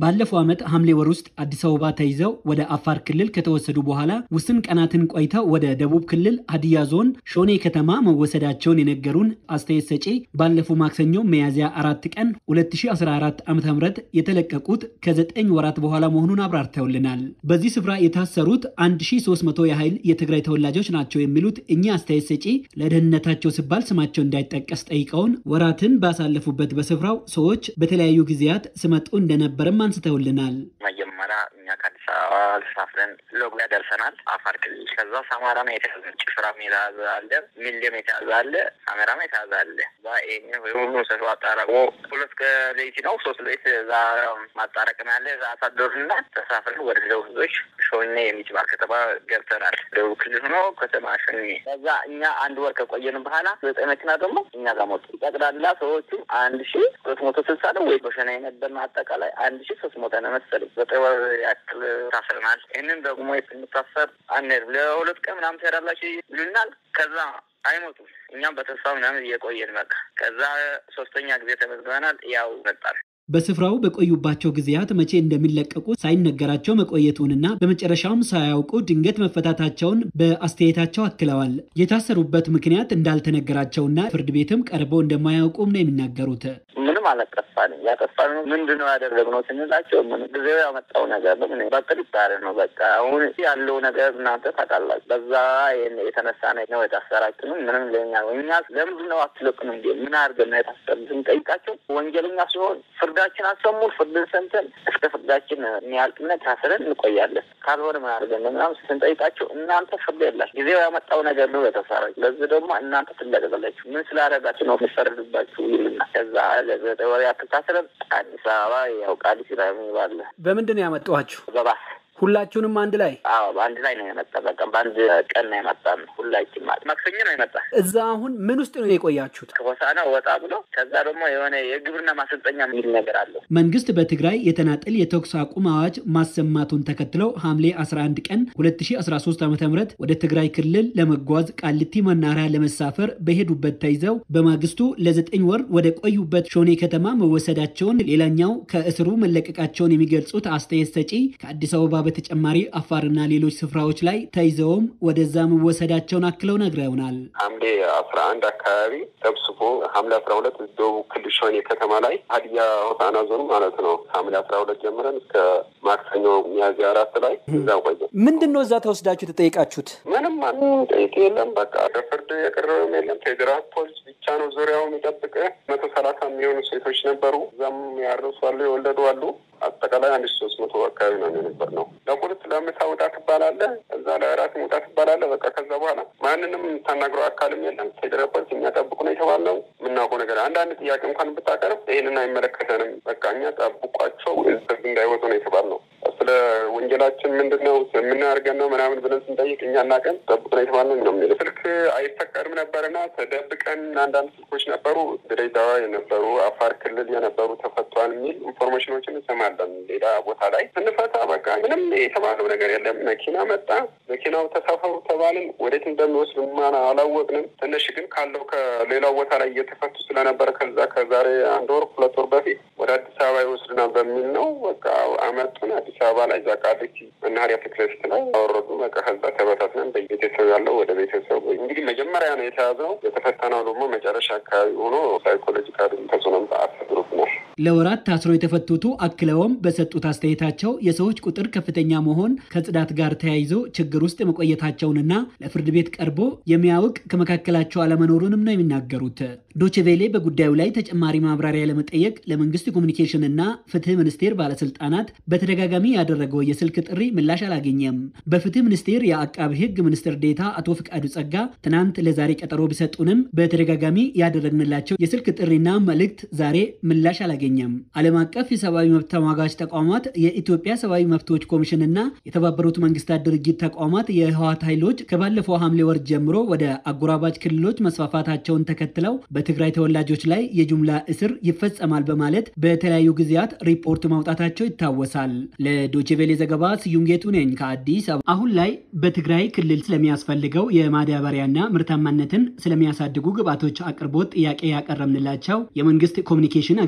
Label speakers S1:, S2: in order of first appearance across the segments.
S1: ባለፈው ዓመት ሐምሌ ወር ውስጥ አዲስ አበባ ተይዘው ወደ አፋር ክልል ከተወሰዱ በኋላ ውስን ቀናትን ቆይተው ወደ ደቡብ ክልል ሀዲያ ዞን ሾኔ ከተማ መወሰዳቸውን የነገሩን አስተያየት ሰጪ ባለፈው ማክሰኞ ሚያዝያ አራት ቀን 2014 ዓ ም የተለቀቁት ከዘጠኝ ወራት በኋላ መሆኑን አብራርተውልናል። በዚህ ስፍራ የታሰሩት 1300 ያህል የትግራይ ተወላጆች ናቸው የሚሉት እኚህ አስተያየት ሰጪ ለደህንነታቸው ሲባል ስማቸው እንዳይጠቀስ ጠይቀውን ወራትን ባሳለፉበት በስፍራው ሰዎች በተለያዩ ጊዜያት ስመጡ እንደነበርም አንስተውልናል።
S2: መጀመሪያ እኛ ከአዲስ አበባ ተሳፍረን ሎግላ ደርሰናል፣ አፋር ክልል። ከዛ ሰማራም የተያዘ ጭፍራም የተያዘ አለ፣ ሚሌም የተያዘ አለ፣ ሰሜራም የተያዘ አለ። ሁሉ ሰው አጣራቅሞ ሁለት ከሌሊት ነው ሶስት ሌሊት እዛ ማጣረቅም ያለ እዛ አሳደሩና ተሳፍረን ወደ ደቡብ ህዝቦች ሾኔ የሚባል ከተማ ገብተናል። ደቡብ ክልል ሆኖ ከተማ ሾኔ። ከዛ እኛ አንድ ወር ከቆየን በኋላ ዘጠኝ መኪና ደግሞ እኛ ጋር ሞቱ። ጠቅላላ ሰዎቹ አንድ ሺ ሶስት መቶ ስልሳ ነው ወይ በሸና የነበርን አጠቃላይ አንድ ሺ ሶስት መቶ ነው መሰለኝ። ዘጠኝ ወር ያክል ታስረናል። ይህንን ደግሞ የምታሰር አንሄድም ለሁለት ቀን ምናምን ትሄዳላችሁ ይሉናል። ከዛ አይሞቱም። እኛም በተስፋ ምናምን እየቆየን በቃ ከዛ ሶስተኛ ጊዜ ተመዝግበናል። ያው መጣል
S1: በስፍራው በቆዩባቸው ጊዜያት መቼ እንደሚለቀቁ ሳይነገራቸው መቆየቱንና በመጨረሻውም ሳያውቁ ድንገት መፈታታቸውን በአስተያየታቸው አክለዋል። የታሰሩበት ምክንያት እንዳልተነገራቸውና ፍርድ ቤትም ቀርበው እንደማያውቁም ነው የሚናገሩት።
S2: ምንም አላጠፋንም። ያጠፋነው ምንድን ነው ያደረግነው ስንላቸው ምን ጊዜው ያመጣው ነገር ነው በጥርጣሬ ነው። በቃ አሁን ያለው ነገር እናንተ ታውቃላችሁ። በዛ የተነሳ ነው የታሰራችንም ምንም ለኛ እኛ ለምንድን ነው አትለቅኑ እንዲ ምን አድርገን ነው የታሰር ስንጠይቃቸው ወንጀለኛ ሲሆን ፍርዳችን አሰሙን። ፍርድን ሰምተን እስከ ፍርዳችን የሚያልቅነት ታስረን እንቆያለን። ካልሆነ ምን አድርገን ነው ምናምን ስንጠይቃቸው እናንተ ፍርድ የላችሁ ጊዜው ያመጣው ነገር ነው የተሰራችሁ። ለዚህ ደግሞ እናንተ ትለቀቃላችሁ። ምን ስላደረጋችሁ ነው የሚፈረድባችሁ ይልና ከዛ ለዘጠኝ ወር ያክል ታስረን አዲስ አበባ ያው ቃሊቲ ላይ ባለ
S1: በምንድን ነው ያመጣኋችሁ?
S2: በባስ
S1: ሁላችሁንም አንድ ላይ?
S2: አዎ በአንድ ላይ ነው የመጣ። በቃ በአንድ ቀን ነው የመጣን ሁላችን ማለት ማክሰኞ ነው የመጣ።
S1: እዛ አሁን ምን ውስጥ ነው የቆያችሁት?
S2: ከሆሳና ወጣ ብሎ ከዛ ደግሞ የሆነ የግብርና ማሰልጠኛ የሚል ነገር አለው።
S1: መንግስት በትግራይ የተናጠል የተኩስ አቁም አዋጅ ማሰማቱን ተከትለው ሐምሌ 11 ቀን 2013 ዓ ም ወደ ትግራይ ክልል ለመጓዝ ቃሊቲ መናኸሪያ ለመሳፈር በሄዱበት ተይዘው በማግስቱ ለዘጠኝ ወር ወደ ቆዩበት ሾኔ ከተማ መወሰዳቸውን ሌላኛው ከእስሩ መለቀቃቸውን የሚገልጹት አስተያየት ሰጪ ከአዲስ አበባ በተጨማሪ አፋርና ሌሎች ስፍራዎች ላይ ተይዘውም ወደዛ መወሰዳቸውን አክለው ነግረውናል።
S3: ሐምሌ አስራ አንድ አካባቢ ሰብስቦ ሐምሌ አስራ ሁለት ደቡብ ክልል ሾኔ ከተማ ላይ ሀዲያ ሆሳና ዞን ማለት ነው። ሐምሌ አስራ ሁለት ጀምረን እስከ ማክሰኞ ሚያዝያ አራት ላይ እዛ ቆየ።
S1: ምንድን ነው እዛ ተወስዳችሁ የተጠየቃችሁት?
S3: ምንም ማንም ጠይቅ የለም። በቃ ለፍርድ የቀረበም የለም። ፌዴራል ፖሊስ ብቻ ነው ዙሪያው የሚጠብቅ። መቶ ሰላሳ የሚሆኑ ሴቶች ነበሩ። እዛም ያረሱ አሉ፣ የወለዱ አሉ። አጠቃላይ አንድ ሺ ሶስት መቶ አካባቢ ነው የነበር ነው። ለቁርስ ለምሳ ውጣ ትባላለህ፣ እዛ ለእራት ውጣ ትባላለህ። በቃ ከዛ በኋላ ማንንም የምታናግረው አካልም የለም። ፌዴራል ፖሊስ የሚያጠብቁ ነው የተባለው። የምናውቀው ነገር አንዳንድ ጥያቄ እንኳን ብታቀርብ ይህንን አይመለከተንም፣ በቃ እኛ ጠብቋቸው ህዝብ እንዳይወጡ ነው የተባልነው። ስለ ወንጀላችን ምንድን ነው የምናደርገን ነው ምናምን ብለን ስንጠይቅ እኛ እናቀን ጠብቁ ነው የተባልነው ነው የሚለው። ስልክ አይፈቀድም ነበርና ተደብቀን አንዳንድ ስልኮች ነበሩ፣ ድሬዳዋ የነበሩ አፋር ክልል የነበሩ ተፈቷል የሚል ኢንፎርሜሽኖችን እንሰማለን። ሌላ ቦታ ላይ ስንፈታ በቃ ምንም የተባለው ነገር የለም። መኪና መጣ፣ መኪናው ተሳፈሩ ተባልን። ወዴት እንደሚወስድ ማን አላወቅንም። ትንሽ ግን ካለው ከሌላው ቦታ ላይ እየተፈቱ ስለነበረ ከዛ ከዛሬ አንድ ወር ሁለት ወር በፊት ወደ አዲስ አበባ ይወስድናል በሚል ነው በቃ አመጡን። አዲስ አበባ ላይ እዛ ቃሊቲ መናኸሪያ ፊት ለፊት ላይ አወረዱ። በቃ ከዛ ተበታትነን በቤተሰብ ያለው ወደ ቤተሰቡ እንግዲህ መጀመሪያ ነው የተያዘው። የተፈተነው ደግሞ መጨረሻ አካባቢ ሆኖ ሳይኮሎጂካል ተጽዕኖም አሳድሮብናል።
S1: ለወራት ታስረው የተፈቱቱ አክለውም በሰጡት አስተያየታቸው የሰዎች ቁጥር ከፍተኛ መሆን ከጽዳት ጋር ተያይዞ ችግር ውስጥ መቆየታቸውንና ለፍርድ ቤት ቀርቦ የሚያውቅ ከመካከላቸው አለመኖሩንም ነው የሚናገሩት። ዶችቬሌ በጉዳዩ ላይ ተጨማሪ ማብራሪያ ለመጠየቅ ለመንግስት ኮሚኒኬሽን እና ፍትህ ሚኒስቴር ባለስልጣናት በተደጋጋሚ ያደረገው የስልክ ጥሪ ምላሽ አላገኘም። በፍትህ ሚኒስቴር የአቃቢ ህግ ሚኒስትር ዴታ አቶ ፍቃዱ ጸጋ ትናንት ለዛሬ ቀጠሮ ቢሰጡንም በተደጋጋሚ ያደረግንላቸው የስልክ ጥሪና መልእክት ዛሬ ምላሽ አላገኘም። ዓለም አቀፍ የሰብአዊ መብት ተሟጋች ተቋማት፣ የኢትዮጵያ ሰብአዊ መብቶች ኮሚሽን እና የተባበሩት መንግስታት ድርጅት ተቋማት የህወሓት ኃይሎች ከባለፈው ሐምሌ ወር ጀምሮ ወደ አጎራባች ክልሎች መስፋፋታቸውን ተከትለው በትግራይ ተወላጆች ላይ የጅምላ እስር ይፈጸማል በማለት በተለያዩ ጊዜያት ሪፖርት ማውጣታቸው ይታወሳል። ለዶችቬሌ ዘገባ ስዩም ጌቱ ነኝ ከአዲስ አበባ። አሁን ላይ በትግራይ ክልል ስለሚያስፈልገው የማዳበሪያና ምርታማነትን ስለሚያሳድጉ ግብዓቶች አቅርቦት ጥያቄ ያቀረብንላቸው የመንግስት ኮሚኒኬሽን አገልግሎት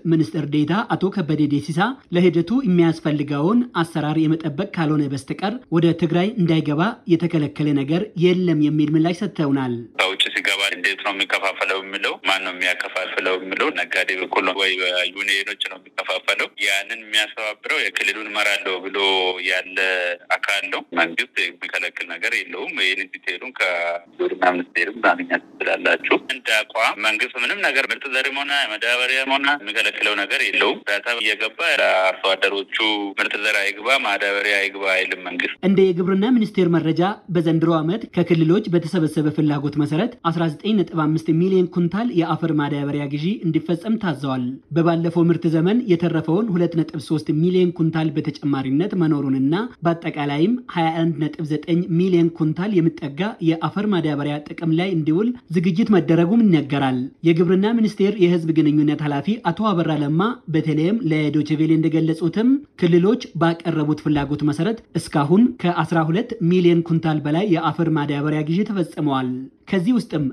S1: ሚኒስትር ዴኤታ አቶ ከበደ ዴሲሳ ለሂደቱ የሚያስፈልገውን አሰራር የመጠበቅ ካልሆነ በስተቀር ወደ ትግራይ እንዳይገባ የተከለከለ ነገር የለም የሚል ምላሽ ሰጥተውናል።
S4: ከውጭ ሲገባ እንዴት ነው የሚከፋፈለው የሚለው ማን ነው የሚያከፋፍለው የሚለው ነጋዴ በኩል ነው ወይ ዩኒየኖች ነው የሚከፋፈለው? ያንን የሚያስተባብረው የክልሉን እመራለሁ ብሎ ያለ አካል ነው። መንግስት የሚከለክል ነገር የለውም። ይህን ዲቴሉን ከግብርና ሚኒስቴርም ማግኘት ትችላላችሁ። እንደ አቋም መንግስት ምንም ነገር ምርጥ ዘርም ሆነ ማዳበሪያም ሆነ የሚከለክለው ነገር የለውም። ዳታ እየገባ ለአርሶ አደሮቹ ምርጥ ዘር አይግባ፣ ማዳበሪያ አይግባ አይልም መንግስት።
S1: እንደ የግብርና ሚኒስቴር መረጃ በዘንድሮ ዓመት ከክልሎች በተሰበሰበ ፍላጎት መሰረት 19.5 ሚሊዮን ኩንታል የአፈር ማዳበሪያ ግዢ እንዲፈጸም ታዘዋል። በባለፈው ምርት ዘመን የተረፈውን 2.3 ሚሊዮን ኩንታል በተጨማሪነት መኖሩንና በአጠቃላይም 21.9 ሚሊዮን ኩንታል የሚጠጋ የአፈር ማዳበሪያ ጥቅም ላይ እንዲውል ዝግጅት መደረጉም ይነገራል። የግብርና ሚኒስቴር የህዝብ ግንኙነት ኃላፊ አቶ አበራ ለማ በተለይም ለዶችቬሌ እንደገለጹትም ክልሎች ባቀረቡት ፍላጎት መሰረት እስካሁን ከ12 ሚሊዮን ኩንታል በላይ የአፈር ማዳበሪያ ግዢ ተፈጽመዋል። ከዚህ ውስጥም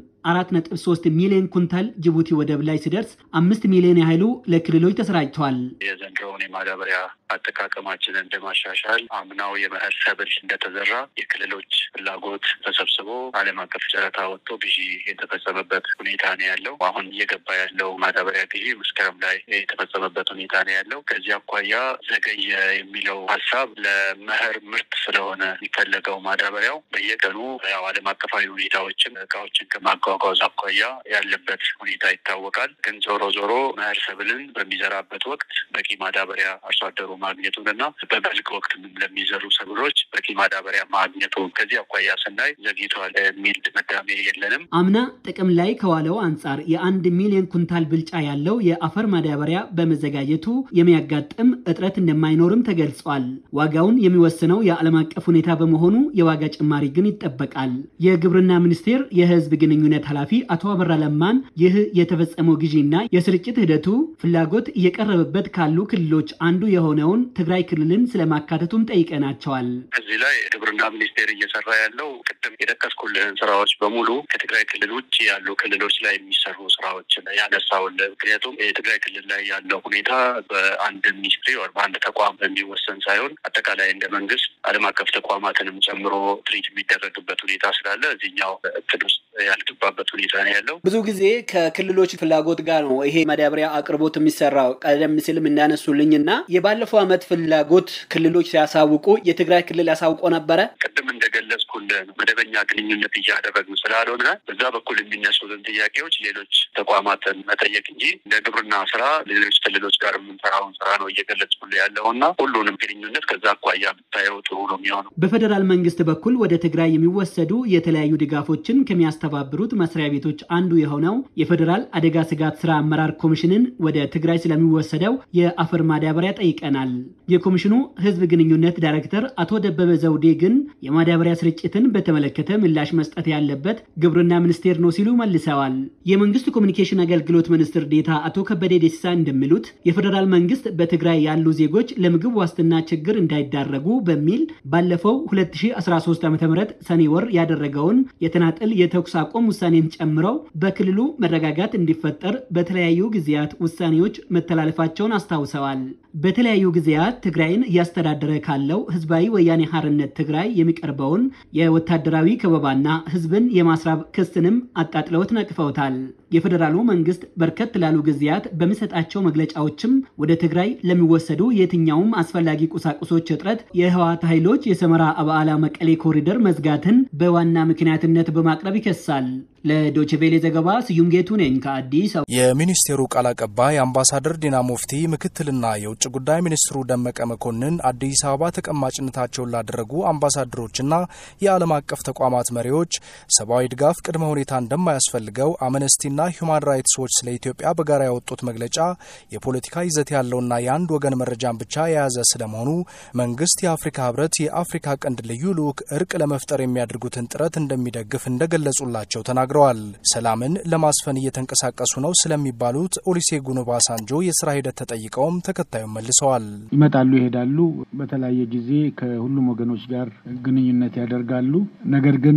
S1: 4.3 ሚሊዮን ኩንታል ጅቡቲ ወደብ ላይ ሲደርስ አምስት ሚሊዮን ያህሉ ለክልሎች ተሰራጭተዋል።
S5: የዘንድሮውን የማዳበሪያ አጠቃቀማችንን እንደማሻሻል አምናው የመኸር ሰብል እንደተዘራ የክልሎች ፍላጎት ተሰብስቦ ዓለም አቀፍ ጨረታ ወጥቶ ግዢ የተፈጸመበት ሁኔታ ነው ያለው። አሁን እየገባ ያለው ማዳበሪያ ግዢ መስከረም ላይ የተፈጸመበት ሁኔታ ነው ያለው። ከዚህ አኳያ ዘገየ የሚለው ሀሳብ ለመኸር ምርት ስለሆነ የሚፈለገው ማዳበሪያው በየቀኑ ያው ዓለም አቀፋዊ ሁኔታዎችን እቃዎችን ከማጓጓዝ አኳያ ያለበት ሁኔታ ይታወቃል። ግን ዞሮ ዞሮ መኸር ሰብልን በሚዘራበት ወቅት በቂ ማዳበሪያ አርሶ አደሩ ማግኘቱንና በበልግ ወቅት ለሚዘሩ ሰብሎች በቂ ማዳበሪያ ማግኘቱ ከዚህ አኳያ ስናይ ዘግይተዋል የሚል ድምዳሜ የለንም።
S1: አምና ጥቅም ላይ ከዋለው አንጻር የአንድ ሚሊዮን ኩንታል ብልጫ ያለው የአፈር ማዳበሪያ በመዘጋጀቱ የሚያጋጥም እጥረት እንደማይኖርም ተገልጿል። ዋጋውን የሚወስነው የዓለም አቀፍ ሁኔታ በመሆኑ የዋጋ ጭማሪ ግን ይጠበቃል። የግብርና ሚኒስቴር የህዝብ ግንኙነት ኃላፊ አቶ አበራ ለማን ይህ የተፈጸመው ግዢና የስርጭት ሂደቱ ፍላጎት እየቀረበበት ካሉ ክልሎች አንዱ የሆነውን ትግራይ ክልልን ስለማካተቱም ጠይቀናቸዋል።
S5: እዚህ ላይ ግብርና ሚኒስቴር እየሰራ ያለው ቅድም የጠቀስኩልህን ስራዎች በሙሉ ከትግራይ ክልል ውጭ ያሉ ክልሎች ላይ የሚሰሩ ስራዎች ያነሳውልህ። ምክንያቱም የትግራይ ክልል ላይ ያለው ሁኔታ በአንድ ሚኒስትሪ ወር በአንድ ተቋም በሚወሰን ሳይሆን አጠቃላይ እንደ መንግስት ዓለም አቀፍ ተቋማትንም ጨምሮ ትሪት የሚደረግበት ሁኔታ ስላለ እዚህኛው እቅድ ውስጥ ያልገባበት ሁኔታ ነው ያለው።
S1: ብዙ ጊዜ ከክልሎች ፍላጎት ጋር ነው ይሄ ማዳበሪያ አቅርቦት የሚሰራው። ቀደም ሲልም እንዳነሱልኝ እና የባለፈው ዓመት ፍላጎት ክልሎች ሲያሳውቁ የትግራይ ክልል ያሳውቆ ነበረ።
S5: ቅድም እንደገለጽኩልህ መደበኛ ግንኙነት እያደረግን ስላልሆነ በዛ በኩል የሚነሱትን ጥያቄዎች ሌሎች ተቋማትን መጠየቅ እንጂ እንደ ግብርና ስራ ሌሎች ክልሎች ጋር የምንሰራውን ስራ ነው እየገለጽኩልህ ያለው እና ሁሉንም ግንኙነት ከዛ አኳያ ብታየው ጥሩ ነው የሚሆነው።
S1: በፌዴራል መንግስት በኩል ወደ ትግራይ የሚወሰዱ የተለያዩ ድጋፎችን ከሚያስተባብሩት መስሪያ ቤቶች አንዱ የሆነው የፌዴራል አደጋ ስጋት ስራ አመራር ኮሚሽንን ወደ ትግራይ ስለሚወሰደው የአፈር ማዳበሪያ ጠይቀናል። የኮሚሽኑ ህዝብ ግንኙነት ዳይሬክተር አቶ ደበበ ዘውዴ ግን የማዳበሪያ ስርጭትን በተመለከተ ምላሽ መስጠት ያለበት ግብርና ሚኒስቴር ነው ሲሉ መልሰዋል። የመንግስት ኮሚኒኬሽን አገልግሎት ሚኒስትር ዴታ አቶ ከበደ ደሲሳ እንደሚሉት የፌዴራል መንግስት በትግራይ ያሉ ዜጎች ለምግብ ዋስትና ችግር እንዳይዳረጉ በሚል ባለፈው 2013 ዓ ም ሰኔ ወር ያደረገውን የተናጠል የተኩስ አቁም ውሳኔን ጨምረው በክልሉ መረጋጋት እንዲፈጠር በተለያዩ ጊዜያት ውሳኔዎች መተላለፋቸውን አስታውሰዋል። በተለያዩ ጊዜያት ትግራይን እያስተዳደረ ካለው ህዝባዊ ወያኔ ሐርነት ትግራይ የሚቀርበውን የወታደራዊ ከበባና ህዝብን የማስራብ ክስንም አጣጥለውት ነቅፈውታል። የፌዴራሉ መንግስት በርከት ላሉ ጊዜያት በሚሰጣቸው መግለጫዎችም ወደ ትግራይ ለሚወሰዱ የትኛውም አስፈላጊ ቁሳቁሶች እጥረት የህወሓት ኃይሎች የሰመራ አበዓላ መቀሌ ኮሪደር መዝጋትን በዋና ምክንያትነት በማቅረብ ይከሳል። ለዶችቬሌ ዘገባ ስዩም ጌቱ ነኝ ከአዲስ አበባ።
S6: የሚኒስቴሩ ቃል አቀባይ አምባሳደር ዲና ሙፍቲ ምክትልና የውጭ ጉዳይ ሚኒስትሩ ደመቀ መኮንን አዲስ አበባ ተቀማጭነታቸውን ላደረጉ አምባሳደሮችና የዓለም አቀፍ ተቋማት መሪዎች ሰብአዊ ድጋፍ ቅድመ ሁኔታ እንደማያስፈልገው አምነስቲና ሁማን ራይትስ ዎች ስለ ኢትዮጵያ በጋራ ያወጡት መግለጫ የፖለቲካ ይዘት ያለውና የአንድ ወገን መረጃን ብቻ የያዘ ስለመሆኑ መንግስት የአፍሪካ ህብረት የአፍሪካ ቀንድ ልዩ ልዑክ እርቅ ለመፍጠር የሚያደርጉትን ጥረት እንደሚደግፍ እንደገለጹላቸው ተናግረዋል። ሰላምን ለማስፈን እየተንቀሳቀሱ ነው ስለሚባሉት ኦሉሴጉን ኦባሳንጆ የስራ ሂደት ተጠይቀውም ተከታዩን መልሰዋል።
S7: ይመጣሉ፣ ይሄዳሉ። በተለያየ ጊዜ ከሁሉም ወገኖች ጋር ግንኙነት ያደርጋሉ። ነገር ግን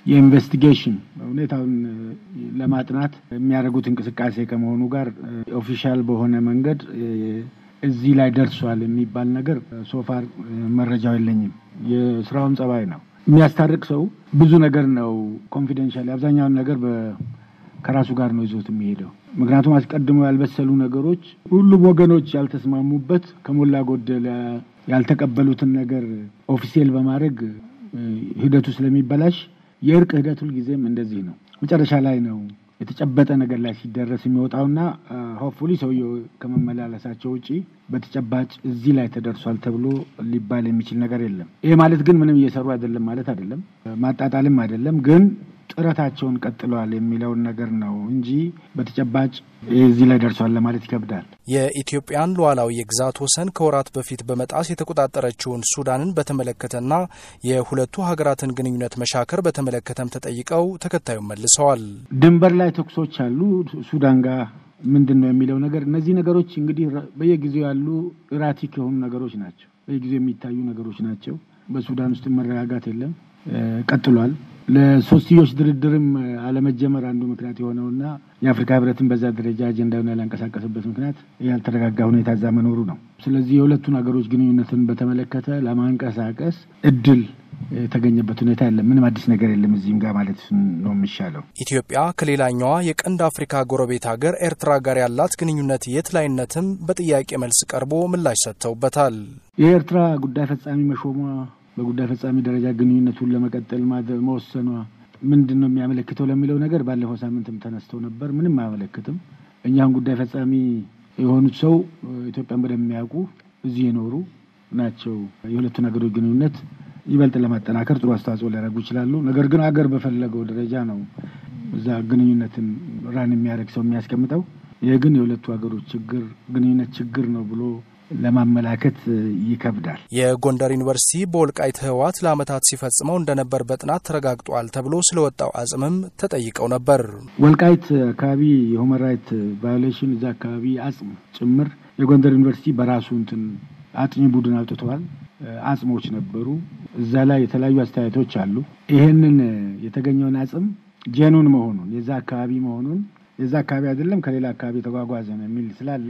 S7: የኢንቨስቲጌሽን ሁኔታውን ለማጥናት የሚያደርጉት እንቅስቃሴ ከመሆኑ ጋር ኦፊሻል በሆነ መንገድ እዚህ ላይ ደርሷል የሚባል ነገር ሶፋር መረጃው የለኝም። የስራውን ጸባይ ነው የሚያስታርቅ ሰው ብዙ ነገር ነው ኮንፊደንሻል አብዛኛውን ነገር ከራሱ ጋር ነው ይዞት የሚሄደው። ምክንያቱም አስቀድሞ ያልበሰሉ ነገሮች ሁሉም ወገኖች ያልተስማሙበት ከሞላ ጎደል ያልተቀበሉትን ነገር ኦፊሴል በማድረግ ሂደቱ ስለሚበላሽ የእርቅ ሂደት ሁልጊዜም እንደዚህ ነው። መጨረሻ ላይ ነው የተጨበጠ ነገር ላይ ሲደረስ የሚወጣውና ሆፕፉሊ ሰውየው ከመመላለሳቸው ውጪ በተጨባጭ እዚህ ላይ ተደርሷል ተብሎ ሊባል የሚችል ነገር የለም። ይሄ ማለት ግን ምንም እየሰሩ አይደለም ማለት አይደለም፣ ማጣጣልም አይደለም ግን ጥረታቸውን ቀጥለዋል የሚለውን ነገር ነው እንጂ በተጨባጭ እዚህ ላይ ደርሷል ለማለት ይከብዳል።
S6: የኢትዮጵያን ሉዓላዊ የግዛት ወሰን ከወራት በፊት በመጣስ የተቆጣጠረችውን ሱዳንን በተመለከተና የሁለቱ ሀገራትን ግንኙነት መሻከር በተመለከተም ተጠይቀው ተከታዩን መልሰዋል።
S7: ድንበር ላይ ተኩሶች አሉ ሱዳን ጋር ምንድን ነው የሚለው ነገር እነዚህ ነገሮች እንግዲህ በየጊዜው ያሉ እራቲክ የሆኑ ነገሮች ናቸው። በየጊዜው የሚታዩ ነገሮች ናቸው። በሱዳን ውስጥ መረጋጋት የለም፣ ቀጥሏል። ለሶስትዮሽ ድርድርም አለመጀመር አንዱ ምክንያት የሆነውና የአፍሪካ ሕብረትን በዛ ደረጃ አጀንዳውን ያላንቀሳቀስበት ምክንያት ያልተረጋጋ ሁኔታ እዛ መኖሩ ነው። ስለዚህ የሁለቱን ሀገሮች ግንኙነትን በተመለከተ ለማንቀሳቀስ እድል የተገኘበት ሁኔታ የለም። ምንም አዲስ ነገር የለም እዚህም ጋር ማለት ነው የሚሻለው።
S6: ኢትዮጵያ ከሌላኛዋ የቀንድ አፍሪካ ጎረቤት ሀገር ኤርትራ ጋር ያላት ግንኙነት የት ላይነትም በጥያቄ መልስ ቀርቦ ምላሽ ሰጥተውበታል።
S7: የኤርትራ ጉዳይ ፈጻሚ መሾሟ በጉዳይ ፈጻሚ ደረጃ ግንኙነቱን ለመቀጠል መወሰኗ ምንድን ነው የሚያመለክተው ለሚለው ነገር ባለፈው ሳምንትም ተነስተው ነበር። ምንም አያመለክትም። እኛም ጉዳይ ፈጻሚ የሆኑት ሰው ኢትዮጵያን በደንብ የሚያውቁ እዚህ የኖሩ ናቸው። የሁለቱን ሀገሮች ግንኙነት ይበልጥ ለማጠናከር ጥሩ አስተዋጽኦ ሊያደርጉ ይችላሉ። ነገር ግን ሀገር በፈለገው ደረጃ ነው እዛ ግንኙነትን ራን የሚያደርግ ሰው የሚያስቀምጠው። ይህ ግን የሁለቱ ሀገሮች ችግር ግንኙነት ችግር ነው ብሎ ለማመላከት ይከብዳል።
S6: የጎንደር ዩኒቨርሲቲ በወልቃይት ህወሓት ለዓመታት ሲፈጽመው እንደነበር በጥናት ተረጋግጧል ተብሎ ስለወጣው አጽምም ተጠይቀው ነበር።
S7: ወልቃይት አካባቢ የሁመን ራይት ቫዮሌሽን እዛ አካባቢ አጽም ጭምር የጎንደር ዩኒቨርሲቲ በራሱ እንትን አጥኚ ቡድን አውጥተዋል። አጽሞች ነበሩ እዛ ላይ የተለያዩ አስተያየቶች አሉ። ይሄንን የተገኘውን አጽም ጄኑን መሆኑን የዛ አካባቢ መሆኑን የዛ አካባቢ አይደለም ከሌላ አካባቢ የተጓጓዘ ነው የሚል ስላለ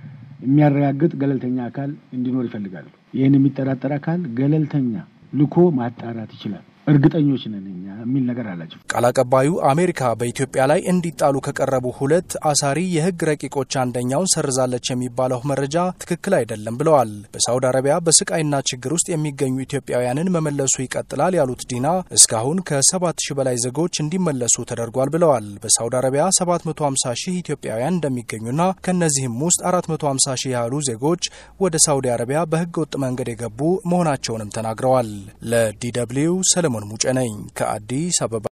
S7: የሚያረጋግጥ ገለልተኛ አካል እንዲኖር ይፈልጋሉ። ይህን የሚጠራጠር አካል ገለልተኛ ልኮ ማጣራት ይችላል። እርግጠኞች ነን እኛ የሚል ነገር አላቸው።
S6: ቃል አቀባዩ አሜሪካ በኢትዮጵያ ላይ እንዲጣሉ ከቀረቡ ሁለት አሳሪ የህግ ረቂቆች አንደኛውን ሰርዛለች የሚባለው መረጃ ትክክል አይደለም ብለዋል። በሳውዲ አረቢያ በስቃይና ችግር ውስጥ የሚገኙ ኢትዮጵያውያንን መመለሱ ይቀጥላል ያሉት ዲና እስካሁን ከ7 ሺህ በላይ ዜጎች እንዲመለሱ ተደርጓል ብለዋል። በሳውዲ አረቢያ 750 ሺህ ኢትዮጵያውያን እንደሚገኙና ከእነዚህም ውስጥ 450 ሺህ ያህሉ ዜጎች ወደ ሳውዲ አረቢያ በህገ ወጥ መንገድ የገቡ መሆናቸውንም ተናግረዋል። ለዲ ደብልዩ ሰለሞን ሙጬ ነኝ ከአዲስ አበባ።